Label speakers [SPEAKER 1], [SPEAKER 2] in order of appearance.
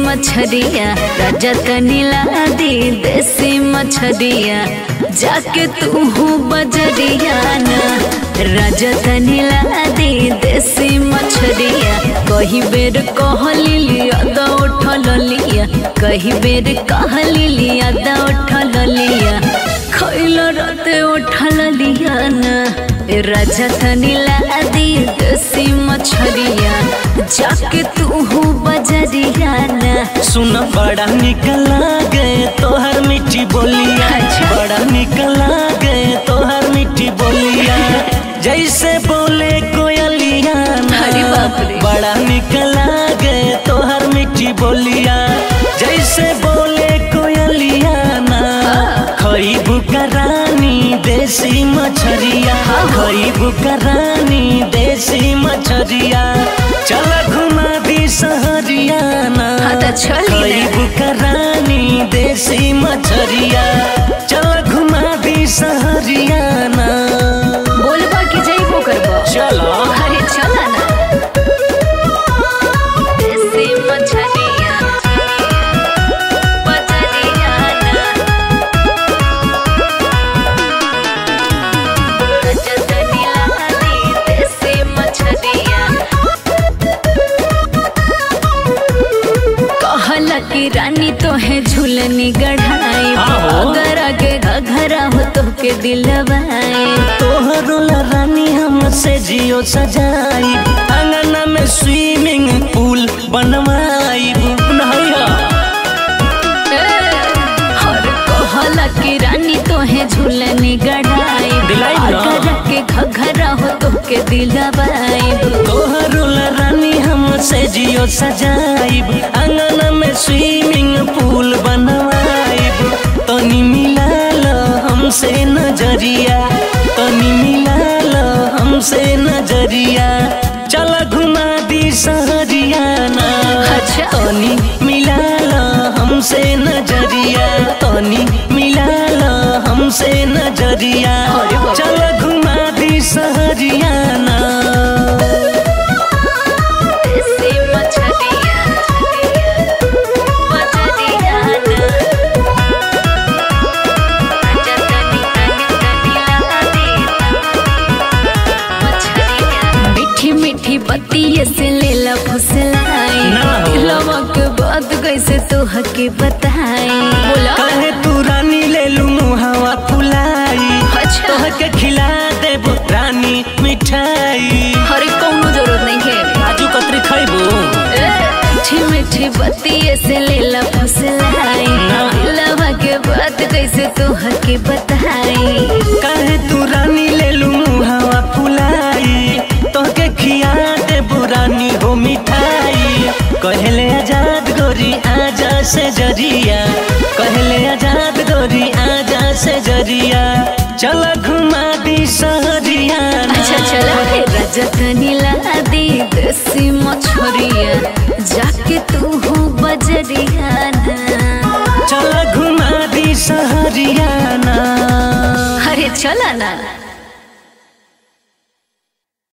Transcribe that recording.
[SPEAKER 1] मछरिया राजा तनी ला दी देसी मछरिया जाके तू हूँ बजरिया ना राजा तनी ला दी देसी मछरिया कही बेर कहली लिया दा उठल लिया कही बेर कहली लिया दा उठल लिया खैल राते उठल लिया ना राजा तनी ला दी देसी मछरिया जाके तू हूँ बजरिया ना
[SPEAKER 2] सुन बड़ा निकला गए तोहर मिठी बोलिया
[SPEAKER 1] अच्छा।
[SPEAKER 2] बड़ा निकला गए तोहर मिठी बोलिया जैसे बोले कोयलिया ना।
[SPEAKER 1] अरे बाप रे।
[SPEAKER 2] बड़ा निकला गए तोहर मिठी बोलिया जैसे बोले कोयलिया ना खई बुकरानी देसी मछरिया खई बुकरानी देसी मछरिया चल घुमा दी सहरिया ना
[SPEAKER 1] हाँ तो चली ना।
[SPEAKER 2] खरीब करानी देसी मछरिया चल घुमा दी सहरिया ना
[SPEAKER 1] बोलबा कि जइबो करबो
[SPEAKER 2] चलो
[SPEAKER 1] अरे चला ना देसी मछलिया बजरिया ना रजतनी लाली देसी मछलिया कहला कि रानी तो है झूलनी गढ़ाई
[SPEAKER 2] आहो।
[SPEAKER 1] अगर आगे घघरा हो तो के दिलवाए
[SPEAKER 2] तोहरो ला रानी हमसे जियो सजाई अंगना में स्विमिंग पूल बनवाई नहैया
[SPEAKER 1] हर कहला कि रानी तो है झूलनी गढ़ाई
[SPEAKER 2] दिलाई ना।
[SPEAKER 1] अगर के घघरा हो तो के दिलवाए
[SPEAKER 2] तोहरो ला रानी हमसे जियो सजाइब अंगना में स्विमिंग पूल बनवाइब तनी मिला लो हमसे नजरिया तनी मिला लो हमसे नजरिया चल घुमा दी सहरिया ना
[SPEAKER 1] अच्छा।
[SPEAKER 2] तनी मिला लो हमसे नजरिया तनी मिला लो हमसे नजरिया
[SPEAKER 1] अरे बाप रे।
[SPEAKER 2] चल घुमा दी सहरिया ना
[SPEAKER 1] देसी मछलिया बजरिया ना रजतनी तनी तनी लाली मछलिया मीठी मीठी बत्ती से लेला फुसलाई
[SPEAKER 2] ना हो।
[SPEAKER 1] दिलवा के बात कैसे तो हके बताई बोला
[SPEAKER 2] कहे तू रानी ले लू मुहावा फुलाई
[SPEAKER 1] अच्छा।
[SPEAKER 2] तोहके खिला देब रानी मिठाई
[SPEAKER 1] हरे कौनो जरूरत नहीं है
[SPEAKER 2] काजू कतरी खैबू
[SPEAKER 1] मीठी मीठी बत्ती से लेला फुसलाई
[SPEAKER 2] ना।
[SPEAKER 1] दिलवा के बात कैसे तो हके बताई
[SPEAKER 2] कहे तू रानी ले लू मुहावा फुलाई तोहके खिया देब रानी हो मिठाई कहले आजाद गोरी आजा से जरिया कहले आजाद गोरी आजा से जरिया चल घुमा दी सहरिया ना।
[SPEAKER 1] अच्छा चला रे रजतनी ला दी देसी मछरिया जाके तू हो बजरिया ना
[SPEAKER 2] चल घुमा दी सहरिया ना
[SPEAKER 1] अरे चला ना